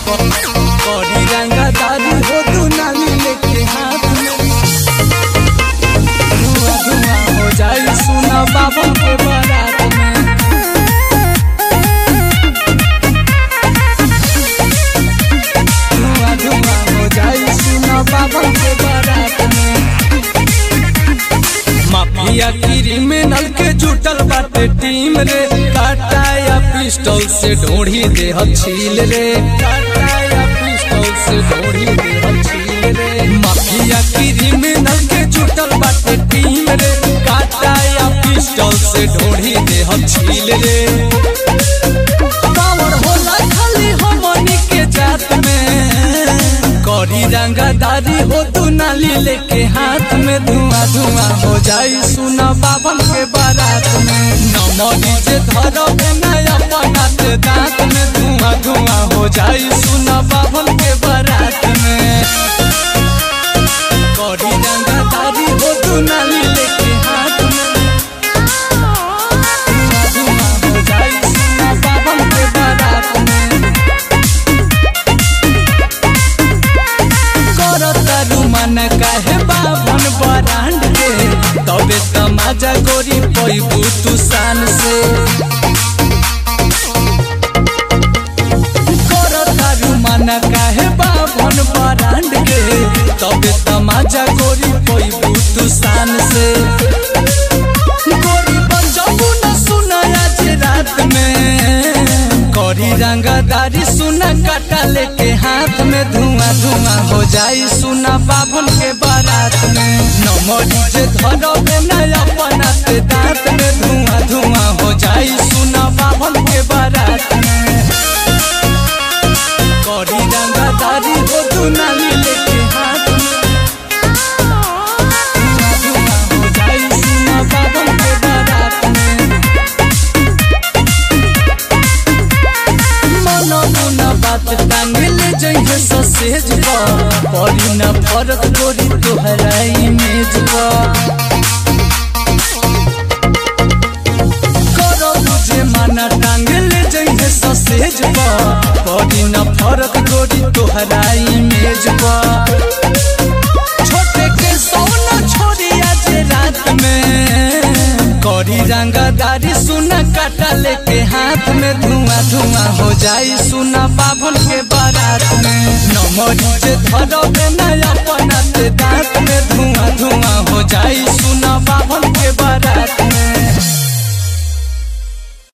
बड़ी रंगदारी हो तू नाली लेके हाथ में धुआं धुआं हो जाई सुना बाबा के बारात में धुआं धुआं हो जाई सुना बाबा के बारात में माफिया क्रिमिनल के जुटल बाटे टीम रे काटा या पिस्टल से ढोढ़ी दे छील रे काटा या पिस्टल से ढोढ़ी दे छील रे माफिया क्रिमिनल के जुटल बाटे टीम रे काटा या पिस्टल से ढोढ़ी दे छील रे पावर होला खाली हमनी के जात में करी रंगदारी हो तू नाली लेके हाथ में धुआं धुआं हो जाई सुना बाबन के बारात में नमरी जे धरब नया बनात दांत में धुआं धुआं हो जाई सुना बाबन के बारात में करी रंगदारी हो तू नाली लेके हाथ में धुआं धुआं हो जाई सुना बाबन के बारात में करतारू मन काहे बाभन बरांड के तबे तमाजा गोरी पैबू तू शान से करतारू मन काहे बाभन बरांड के तबे तमाजा गोरी पैबू तू शान से गोरी बजाबू न सुनाया जे रात में करी रंगदारी सुना काटा लेके हाथ में धुआं धुआं हो जाई सुना बाबन के बारात में नमरी जे धरबे नया बनाते दांत में धुआं धुआं हो जाई सुना बाबन के बारात में करी रंगदारी हो दुनाली लेके हाथ में धुआं धुआं हो जाई सुना बाबन के बारात में मन मुन बात टांगल जइहे ससेज पर पड़ी न फरक गोरी तोहरा इमेज पर करो बुझे माना टांगल जइहे ससेज पर पड़ी न फरक गोरी तोहरा इमेज पर छोटे के सोना छोड़ी आज रात में करी रंगदारी सुना काटा लेके हाथ में धुआं धुआं हो जाई सुना बाभन के बारात में नमरी जे धरबे नया बनाते दांत में धुआं धुआं हो जाई सुना बाभन के बारात में